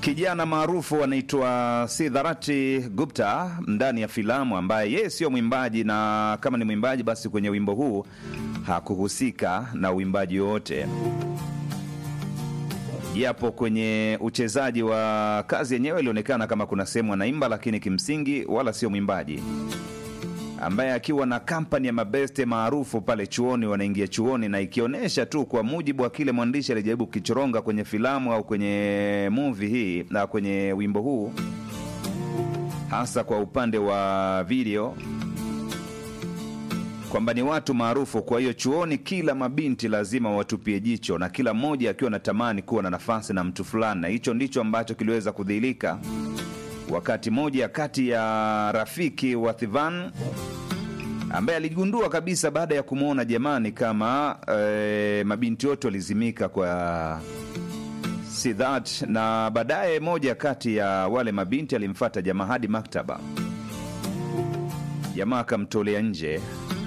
kijana maarufu anaitwa Sidharati Gupta ndani ya filamu, ambaye yeye sio mwimbaji, na kama ni mwimbaji basi kwenye wimbo huu hakuhusika na uimbaji wowote, japo kwenye uchezaji wa kazi yenyewe ilionekana kama kuna sehemu anaimba, lakini kimsingi wala sio mwimbaji ambaye akiwa na kampani ya mabeste maarufu pale chuoni, wanaingia chuoni, na ikionyesha tu kwa mujibu wa kile mwandishi alijaribu kukichoronga kwenye filamu au kwenye movie hii na kwenye wimbo huu, hasa kwa upande wa video, kwamba ni watu maarufu. Kwa hiyo chuoni, kila mabinti lazima watupie jicho, na kila mmoja akiwa anatamani kuwa na nafasi na mtu fulani, na hicho ndicho ambacho kiliweza kudhihirika wakati moja kati ya rafiki wa Thivan ambaye aligundua kabisa baada ya kumwona jamani kama e, mabinti wote walizimika kwa Sidhat, na baadaye moja kati ya wale mabinti alimfata jamaa hadi maktaba. Jamaa akamtolea nje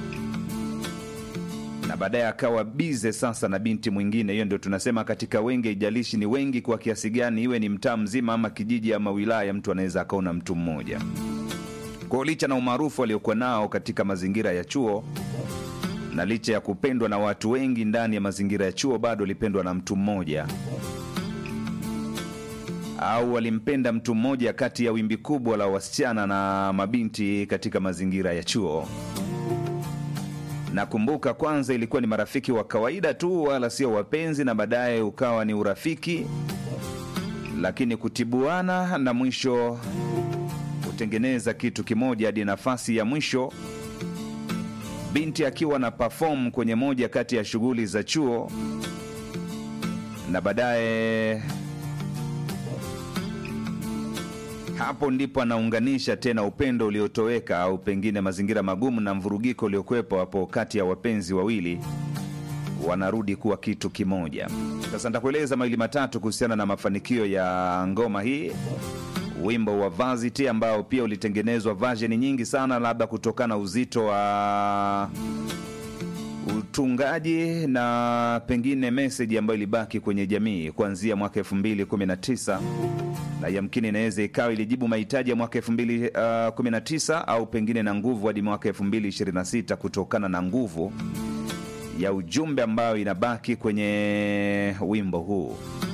na baadaye akawa bize sasa na binti mwingine. Hiyo ndio tunasema katika wengi, ijalishi ni wengi kwa kiasi gani, iwe ni mtaa mzima ama kijiji ama wilaya, mtu anaweza akaona mtu mmoja. Kwa licha na umaarufu aliokuwa nao katika mazingira ya chuo na licha ya kupendwa na watu wengi ndani ya mazingira ya chuo, bado alipendwa na mtu mmoja au alimpenda mtu mmoja kati ya wimbi kubwa la wasichana na mabinti katika mazingira ya chuo. Nakumbuka kwanza ilikuwa ni marafiki wa kawaida tu, wala sio wapenzi, na baadaye ukawa ni urafiki, lakini kutibuana na mwisho kutengeneza kitu kimoja, hadi nafasi ya mwisho binti akiwa na perform kwenye moja kati ya shughuli za chuo, na baadaye hapo ndipo anaunganisha tena upendo uliotoweka au pengine mazingira magumu na mvurugiko uliokuwepo hapo kati ya wapenzi wawili, wanarudi kuwa kitu kimoja. Sasa nitakueleza mawili matatu kuhusiana na mafanikio ya ngoma hii, wimbo wa Varsity ambao pia ulitengenezwa version nyingi sana, labda kutokana na uzito wa utungaji na pengine meseji ambayo ilibaki kwenye jamii kuanzia mwaka 2019 na yamkini inaweza ikawa ilijibu mahitaji ya mwaka 2019 au pengine na nguvu hadi mwaka 2026 kutokana na nguvu ya ujumbe ambayo inabaki kwenye wimbo huu.